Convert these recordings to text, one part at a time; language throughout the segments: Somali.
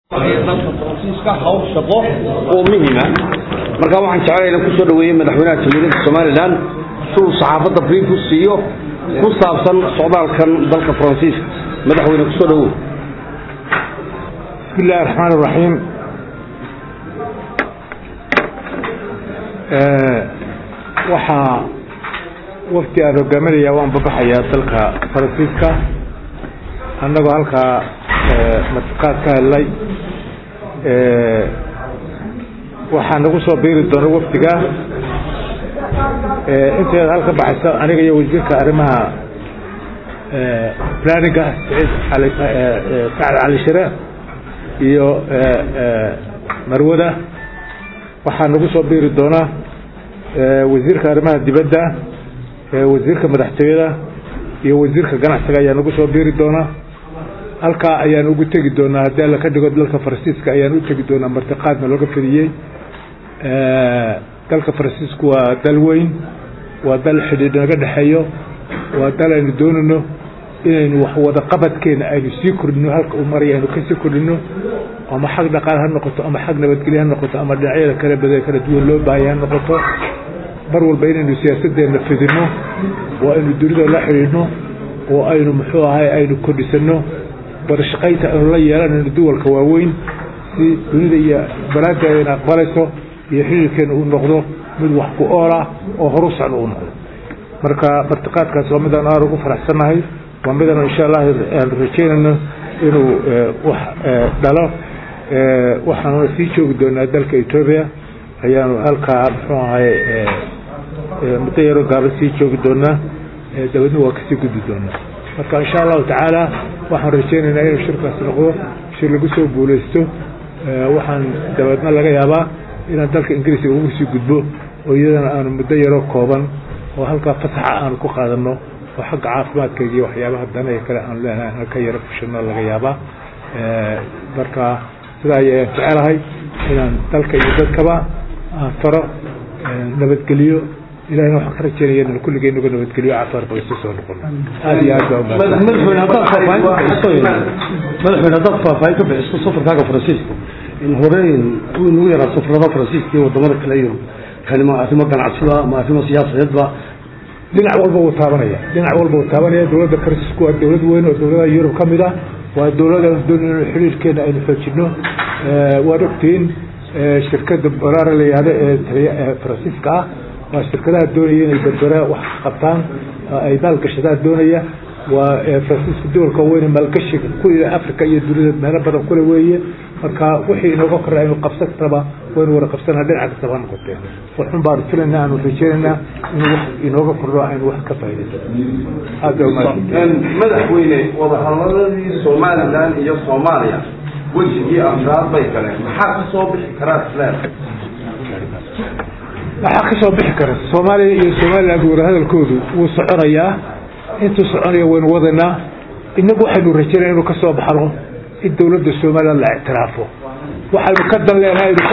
dalka faransiiska hawl shaqo oo muhima marka waxaan jeclay inaan kusoo dhaweeyey madaxweynaha jamhuuriyadda somalilan si uu saxaafadda brief u siiyo ku saabsan socdaalkan dalka faransiiska madaxweyne kusoo dhawow بسم الله الرحمن الرحيم waxaa wafti aan hogaaminaya waan babaxayaa dalka faransiiska annagoo halkaa martiqaad ka hadlay waxaa nagu soo biiri doona wafdiga inteeda halka baxaysa aniga iyo wasiirka arrimaha planninga saciid ali sacad cali shire iyo marwada waxaa nagu soo biiri doona wasiirka arrimaha dibadda wasiirka madaxtooyada iyo wasiirka ganacsiga ayaa nagu soo biiri doona halkaa ayaan ugu tegi doonaa haddii alla ka dhigo dalka faransiiska ayaan u tegi doonaa martiqaadna looga fidiyey dalka faransiisku waa dal weyn waa dal xidhiidh naga dhexeeyo waa dal aynu doonayno inaynu wax wada qabadkeena aynu sii kordhino halka uu maraya aynu kasii kordhino ama xag dhaqaale ha noqoto ama xag nabadgelye ha noqoto ama dhinacyada kale bada kala duwan loo baahaya ha noqoto mar walba inaynu siyaasaddeena fidino oo aynu dunida la xidhiidhno oo aynu muxuu ahay aynu kordhisano wadashaqaynta aynu la yeelanayno duwalka waaweyn si dunida iyo balaadeedana aqbalayso iyo xidhiirkeena uu noqdo mid wax ku oola oo horu socda uu noqdo marka martiqaadkaas waa midaan aad ugu faraxsannahay waa midaan insha allah aan rajeynayno inuu wax dhalo waxaanuna sii joogi doonaa dalka etoobiya ayaanu halkaa muxuu ahay muddo yaroo gaaban sii joogi doonaa dabadna waa kasii gudbi doonaa marka insha allahu tacaala waxaan rajeynaynaa inuu shirkaasi noqdo shir lagu soo guuleysto waxaan dabeedna laga yaabaa inaan dalka ingiriiska ugu sii gudbo oo iyadana aanu muddo yaroo kooban oo halkaa fasaxa aanu ku qaadano oo xagga caafimaadkayga iyo waxyaabaha danaga kale aanu leenahay halka yaro fushano laga yaabaa marka sidaa ayaan jecelahay inaan dalka iyo dadkaba aan faro nabadgeliyo ilahina waxaan ka rajeynaya inaan kulligeen uga nabadgeliyo caafimaad baysu soo noqono aad iyo aad baa madaxweyne haddaad faahfaahin ka bixiso madaxweyne haddaad faahfaahin ka bixiso safarkaaga faransiiska in hore uu nagu yaraa safarada faransiiska iyo wadamada kale iyo kani ma arrimo ganacsida ma arrimo siyaasadeedba dhinac walba wuu taabanaya dhinac walba wuu taabanaya dowladda faransiisku waa dowlad weyn oo dowladaha yurub ka mid ah waa dowlad aanu doonay inu xiriirkeena aynu xoojino waad ogtihiin shirkadda baraara la yihahdo ee faransiiska ah waa shirkadaha doonaya inay berbera wax qabtaan ay maalgashadaan doonaya waa faransiiska dowalka weyne maalgashiga ku africa iyo dunida meelo badan kule weeye marka wixii inooga korra aynu qabsan karaba waynu wada qabsanaa dhinaca kastaba ha noqotee waxun baanu filaynaa aanu rajeynaynaa inuu wax inooga kordho aynu wax ka faa'idaysano aad baa umahadsan madaxweyne wadahadaladii somalilan iyo soomaaliya wejigii afraad bay galeen maxaa ka soo bixi karaa isleer waxaa ka soo bixi kara soomaaliya iyo somaliland wadahadalkoodu wuu soconayaa intuu soconaya waynu wadaynaa inagu waxaynu rajeynaya inuu ka soo baxno in dowladda somaliland la ictiraafo waxaynu ka dan leenahay aynu ka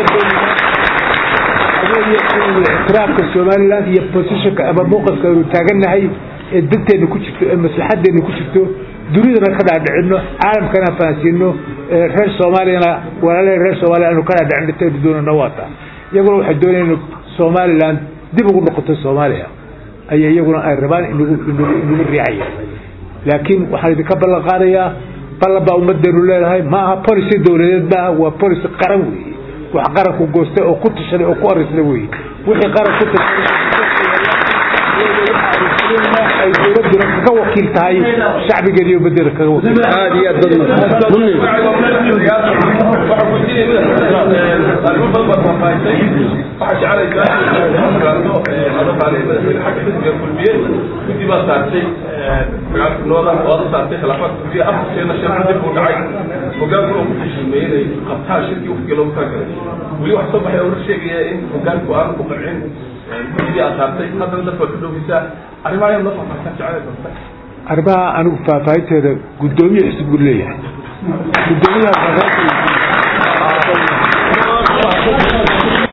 doonayna ictiraafka somaliland iyo positionka ama muuqafka aynu taagannahay ee danteena ku jirto ee maslaxadeena ku jirto dunidana ka dhaadhicino caalamkana fahansiino reer soomaaliyana walaalaha reer soomaaliya aynu ka dhaadhicin intaynu doonana waata iyaguna waxay doonayaan somaliland dib ugu noqoto soomaaliya aya iyaguna ay rabaan inagu inagu riixaya laakiin waxaan idinka ballan qaadayaa ballan baa ummadeenu leedahay ma aha policy dowladeed maaha waa policy qaran weeye wax qaranku goostay oo ku tashaday oo ku arisna weeye wixii qaran ku tashaday ay dowladuna kaga wakiil tahay shacbigeeda iyo ummadeeda kaga wakiil aad iyo aad dad guddi baa saartay magaalkanooda ooda saartay khilaafaadka guddiga afarkeena shirka dib uu dhacay hogaankuna uu ku fashilmay inay qabtaan shirkii waqtiga loogu talagalay weli wax soo baxay oo la sheegaya in hogaanku aanu ku qancin guddigii aad saartay haddana dadka waad ka dhoweysaa arrimaha ayaad noo faahfaahisan jecel doonta arrimaha anigu faahfaahinteeda guddoomiye xisib buu leeyahay guddoomiyaha